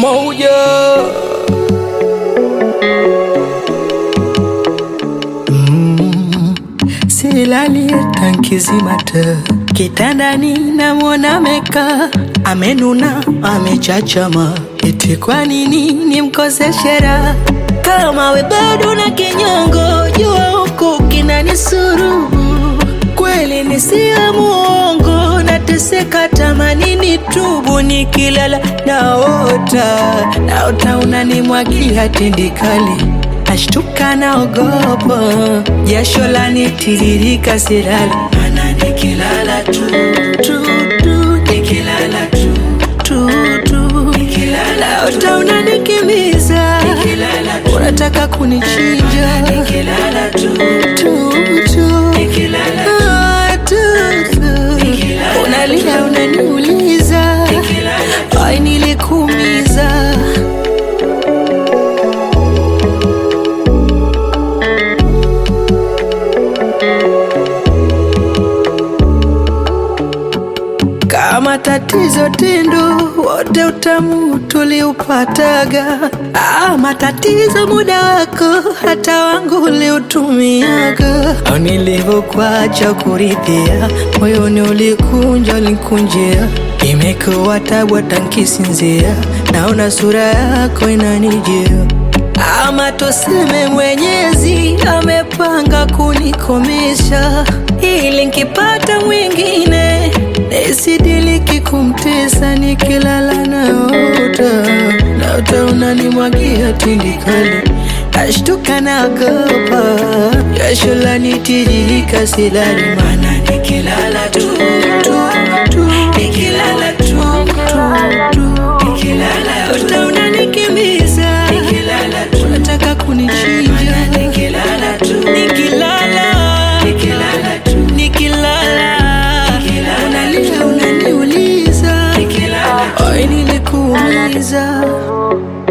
moja silali tankizimata kitandani namwona meka amenuna amechachama eti kwa nini nimkoseshe raha kama we bado na kinyongo jua huku kinanisuru kweli nisiyo muongo nateseka tamanini tubu nikilala naota naota unanimwagia tindikali nashtuka naogopa jasho lanitiririka silali mana nikilala tu tu tu nikilala tu tu tu nikilala naota unanikimbiza unataka kunichinja nikilala tu tu tu nikilala ah, tu tu unalia unaniuliza ai nilikuumiza kama tatizo tindo wote utamu tuliupataga ah, matatizo muda wako hata wangu uliutumiaga au nilivyokuacha kurithia moyoni ulikunja ulikunjia imekuwa tabu hata nkisinzia naona sura yako inanijia ama tuseme mwenyezi amepanga kunikomesha ili nkipata mwingine nisidiliki kumtesa nikilala naota naota unanimwagia tindikali ashtuka naogopa jasho lanitiririka silali mana nikilala tu tu tu nikilala tu tu tu nikilala naota unanikimbiza nikilala tu unataka kunichinja nikilala tu nikilala nikilala tu nikilala unalia unaniuliza ai nilikuumiza